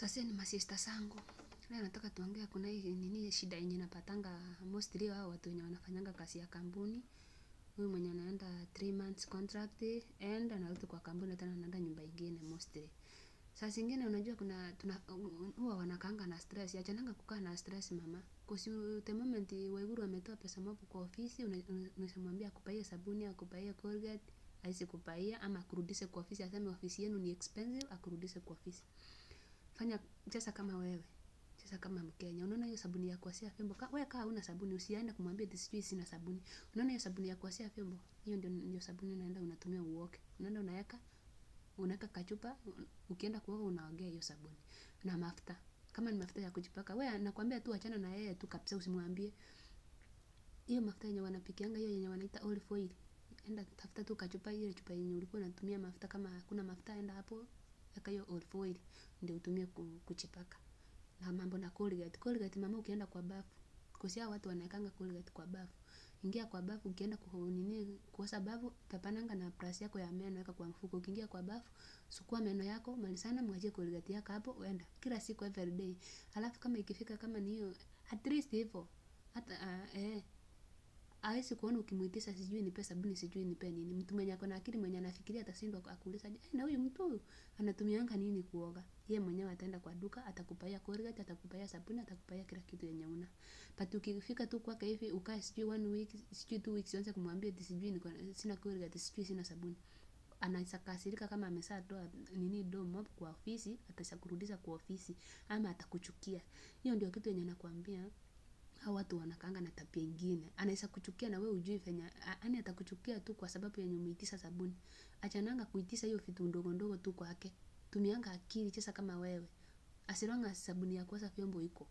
Sasa ni masista zangu. Leo nataka tuongea kuna hii nini shida yenye napatanga mostly hao watu wenye wanafanyanga kazi ya kampuni. Huyu mwenye anaenda 3 months contract and anarudi kwa kampuni tena anaenda nyumba ingine mostly. Saa zingine unajua kuna tuna huwa wanakaanga na stress. Achananga kukaa na stress mama. Cause the moment Waiguru ametoa pesa mob kwa ofisi unaweza mwambia akupaie sabuni, akupaie Colgate, haisi kupaia ama akurudishe kwa ofisi aseme ofisi yenu ni expensive akurudishe kwa ofisi. Fanya cheza kama wewe. Cheza kama Mkenya. Unaona hiyo sabuni ya kuoshea vyombo. Ka, wewe kaa huna sabuni usiende kumwambia ati sijui sina sabuni. Unaona hiyo sabuni ya kuoshea vyombo. Hiyo ndio ndio sabuni unaenda unatumia uoge. Unaenda unaweka unaweka kachupa ukienda kuoga unaogea hiyo sabuni. Na mafuta. Kama ni mafuta ya kujipaka, wewe nakwambia tu achana na yeye tu kabisa usimwambie. Hiyo mafuta yenye wanapikianga hiyo yenye wanaita olive oil. Enda tafuta tu kachupa ile chupa yenye ulikuwa unatumia mafuta kama hakuna mafuta enda hapo weka hiyo olive oil ndio utumie kuchipaka. Na mambo na Colgate. Colgate mama ukienda kwa bafu. Cause hao watu wanawekanga Colgate kwa bafu. Ingia kwa bafu ukienda ku nini kuosha bafu pepananga na brush yako ya meno weka kwa mfuko. Ukiingia kwa bafu sugua meno yako malizana mwachie Colgate yako hapo uenda kila siku every day. Halafu kama ikifika kama ni hiyo at least hivyo hata uh, eh hawezi kuona ukimuitisha sijui nipe sabuni sijui nipe nini. Mtu mwenye ako na akili mwenye anafikiria atashindwa akuuliza eh, na huyu mtu anatumianga nini kuoga? Yeye mwenyewe ataenda kwa duka atakupaia Colgate, atakupaia sabuni, atakupaia kila kitu yenye una. But ukifika tu kwake hivi ukae sijui one week, sijui two weeks uanze kumwambia ati sijui niko sina Colgate, sijui sina sabuni. Anaweza kasirika kama ameshatoa nini do mob kwa ofisi, atakurudisha kwa ofisi ama atakuchukia. Hiyo ndio kitu yenye nakwambia hao watu wanakaanga na tabia ingine. Anaweza kuchukia na wewe hujui venye, yaani atakuchukia tu kwa sababu yenye umeitisha sabuni. Achananga kuitisha hiyo vitu ndogo ndogo tu kwake. Tumianga akili cheza kama wewe. As long as sabuni ya kuosha vyombo iko.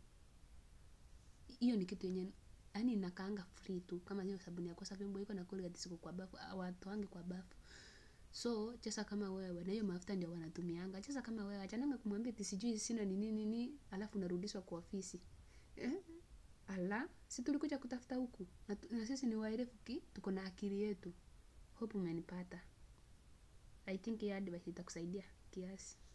Hiyo ni kitu yenye yaani inakaanga free tu kama hiyo sabuni ya kuosha vyombo iko na Colgate ziko kwa bafu, hawatoangi kwa bafu. So cheza kama wewe na hiyo mafuta ndio wanatumianga. Cheza kama wewe achananga kumwambia ati sijui sina nini nini alafu unarudishwa kwa ofisi. Eh? Ala, si tulikuja kutafuta huku na, na sisi ni waerevu ki tuko na akili yetu. Hope umenipata. I think hii advice itakusaidia kiasi.